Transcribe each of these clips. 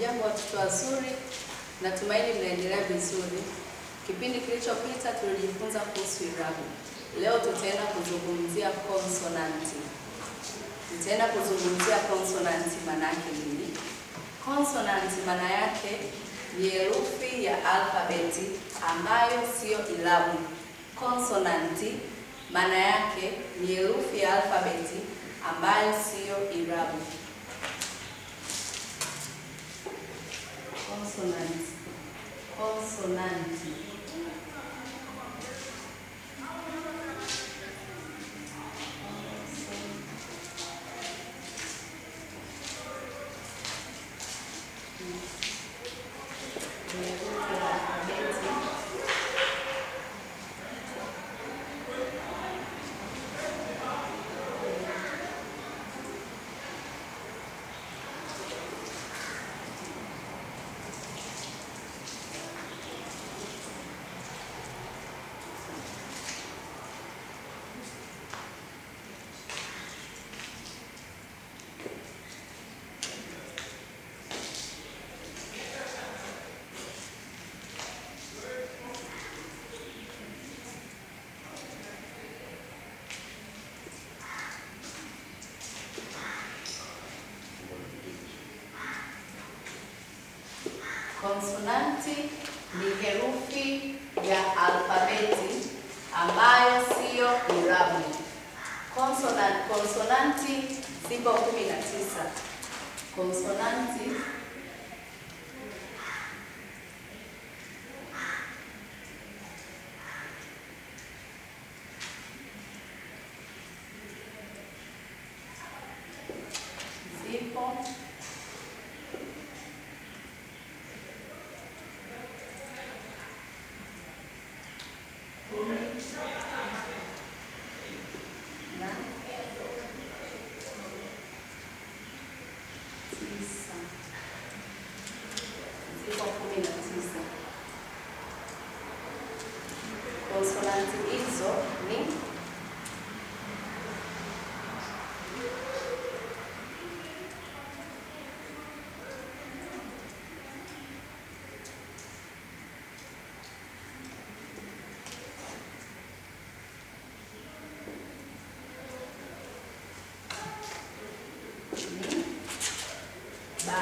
Hamjambo watoto wazuri, natumaini mnaendelea vizuri. Kipindi kilichopita tulijifunza kuhusu irabu. Leo tutaenda kuzungumzia konsonanti. Tutaenda kuzungumzia konsonanti, maana yake nini? Konsonanti maana yake ni herufi ya alfabeti ambayo siyo irabu. Konsonanti maana yake ni herufi ya alfabeti ambayo siyo irabu. Consonant. Consonanti. Ni herufi ya alfabeti Konsonanti ni herufi ya alfabeti ambayo siyo irabu. Konsonanti, konsonanti zipo kumi na tisa. Konsonanti zipo kumi na tisa. Zipo kumi na tisa. Konsonanti hizo ni ni ba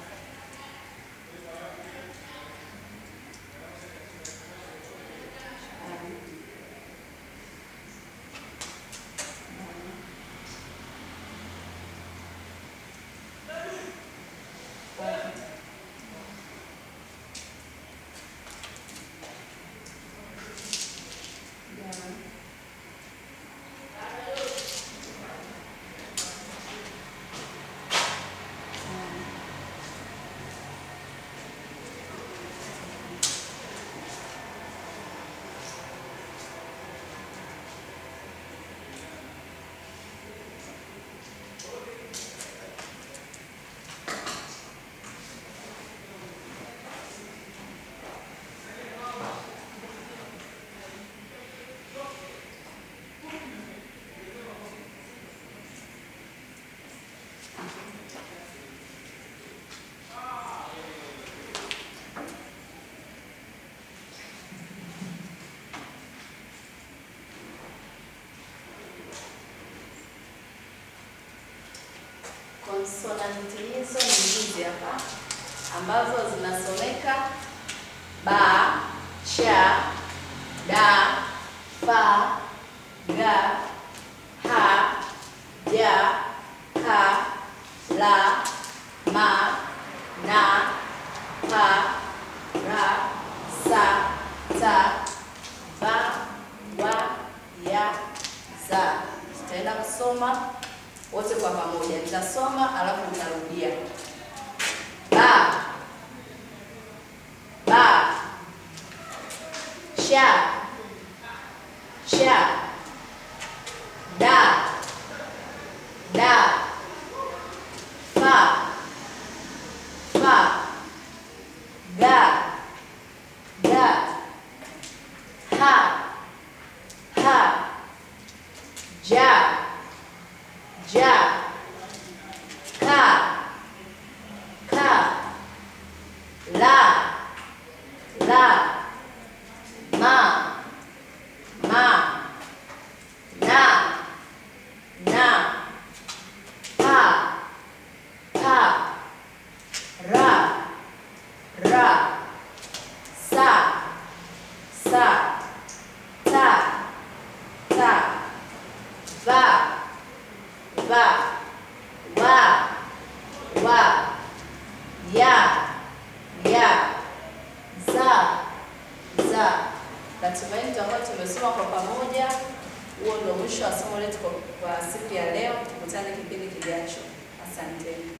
Konsonanti hizo ni hizi hapa ambazo zinasomeka ba, cha, da, fa, ga, ha, ja, ka, la, ma, na, pa, ra, sa, ta, va, wa, ya, za. Tutaenda kusoma wote kwa pamoja. Nitasoma alafu nitarudia. Ba, ba, cha, cha, da, da, fa, fa, ga, ga, ha, ha, ja, ja, ka, ka, Natumaini tutakuwa tumesoma kwa pamoja. Huo ndio mwisho wa somo letu kwa kwa siku ya leo. Tukutane kipindi kijacho. Asante.